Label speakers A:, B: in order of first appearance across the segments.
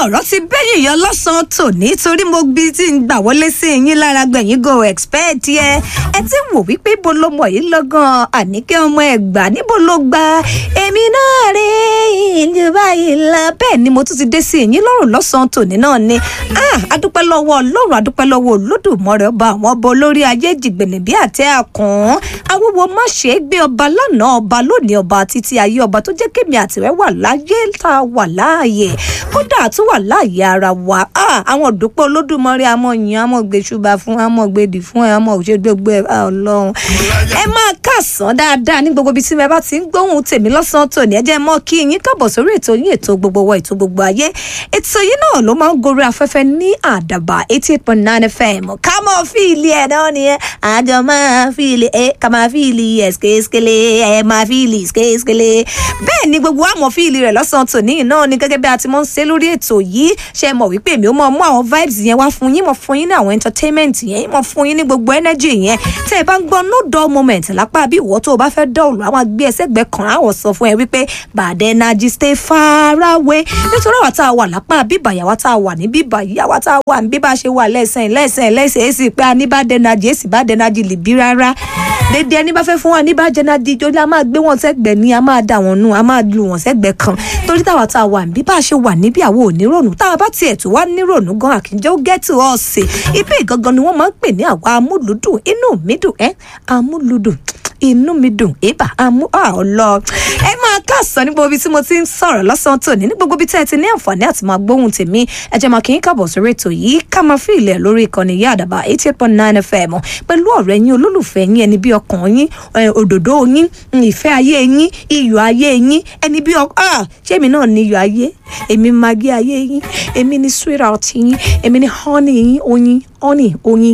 A: ọ̀rọ̀ ti bẹ́yìn yọ lọ́sàn-án tòní torí mo gbí tí ń gbà wọlé sí yín lára gbẹ̀yìn go expect yẹ ẹ ti wò wípé ibo ló mọ̀ yìí lọ́gàn àníkẹ́ ọmọ ẹ̀gbà níbo ló gba èmi náà rè ìlú báyìí la bẹ́ẹ̀ ni mo tún ti dé sí yín lọ́rùn lọ́sàn-án tòní náà ni ah adúpẹ́ lọ́wọ́ ọlọ́run adúpẹ́ lọ́wọ́ olódùmọ̀rẹ́ ọba àwọn ọba olórí ayé jìgbìnì bí àtẹ àkàn awúwo má ṣe é gbé ọba lánàá ọba lónìí ọba títí ayé ọba tó jẹ́ kémi àtìrẹ́ wà láyé tá a wà láàyè kódà tó wà láàyè ara wa ah àwọn òdùpẹ́ olódùmọ̀rẹ́ àmọ́ yìn àmọ́ gbèsùbà fún àmọ́ gbèdì fún ẹ àmọ́ òṣègbègbè ọlọ́run ẹ máa kàsán dáadáa ní gbogbo ibi tí ẹ bá ti ń gbóhùn tèmi lọ́sàn-án tòní ẹ jẹ́ mọ́ kí yín kábọ̀ sórí ètò yín ètò gbogbo wa ètò gbogbo ayé ètò yìí náà ló máa ń gorí afẹ́fẹ́ ní àdàbà eighty eight point nine fm ká mọ̀ fíìlì ẹ̀ náà nìyẹn àjọ máa fíìlì ẹ̀ ká máa fíìlì ẹ̀ skéskélé ẹ̀ máa fíìlì skéskélé bẹ́ẹ̀ ni gbogbo àmọ̀ fíìlì rẹ̀ lọ́sàn-án tòní náà ni gẹ́gẹ́ bí a ti mọ̀ ń ṣe lórí ètò yìí ṣe mọ̀ wípé èmi ó mọ̀ mú àwọn vibes yẹn wá fún yín mọ̀ fún yín ní àwọn entertainment yẹn mọ̀ fún yín ní gbogbo energy yẹn tẹ́ ẹ bá ń gbọ́ no dull moment lápá bí ìwọ tó o bá fẹ́ dọ̀ọ̀lù àwọn agbé ẹsẹ̀ gbẹ kan àwọn sọ fún ẹ wípé bad energy stay far away nítorí àwa tá a wà lápá bíbà yàwá tá a wà ní bíbà yàwá tá a wà ní bíbà ṣe wà lẹ́sẹ̀ lẹ́sẹ̀ lẹ́sẹ̀ èsì pé a ní bad energy èsì bad energy lè bí rárá dédé ẹni bá fẹ́ fún wa ní bad energy jọlá a máa gbé wọn sẹ́gbẹ̀ ní a máa dà wọn nù a máa lu wọn sẹ́gbẹ̀ kan torí táwa tá a wà ní bíbà ṣe wà níbí àwọn ò ní rònú tá a bá tiẹ̀ tó wá ní rònú gan àkínjẹ́ ó gẹ́tù ọ̀sẹ̀ ibi ìgangan ni wọ́n máa ń pè ní àwa amúlùdùn inú mi dùn ẹ́ amúlùdùn inú mi dùn ébà amú ọlọ ẹ máa káàsán ní gbogbo ibi tí mo ti ń sọ̀rọ̀ lọ́sàn-án tòní ní gbogbo ibi tí ẹ ti ní àǹfààní àti máa gbóhùn tèmi ẹ jẹ́ máa kí n káàbọ̀ sórí ètò yìí ká máa fi ilẹ̀ lórí ìkànnì yá àdàbà eighty eight point nine fm pẹ̀lú ọ̀rẹ́ yín olólùfẹ́ yín ẹni bí ọkàn yín òdòdó yín ìfẹ́ ayé yín iyọ̀ ayé yín ẹni bí ọkàn ṣé èmi náà ní iyọ̀ ayé èmi magi ayé yín èmi ní sweetheart yín èmi ní honey yín oyin honey oyin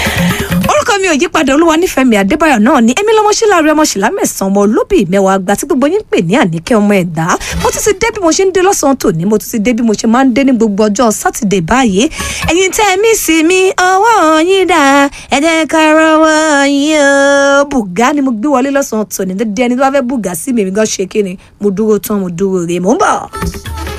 A: orúkọ mi ò yí padà olúwa nífẹ̀ẹ́ mi àdébáyọ̀ náà ni èmi lọ́mọ sílá rẹ ọmọ sílá mẹ́sàn-án ọmọ olóbì mẹ́wàá àgbà tí gbogbo yín ń pè ní àníkẹ́ ọmọ ẹ̀dá mo tún ti dé bí mo ṣe ń dé lọ́sàn-án tòní mo tún ti dé bí mo ṣe máa ń dé ní gbogbo ọjọ́ sátidé báyìí ẹ̀yin tẹ́ ẹ mí sí mi ọwọ́ yín dá ẹ jẹ́ ká rọwọ́ yín o bùgá ni mo gbé wọlé lọ́sàn-án tòní dédé ẹni tó bá fẹ́ bùgá sí mi èmi gan ṣe kí ni mo dúró tán mo dúró rè mo ń bọ̀.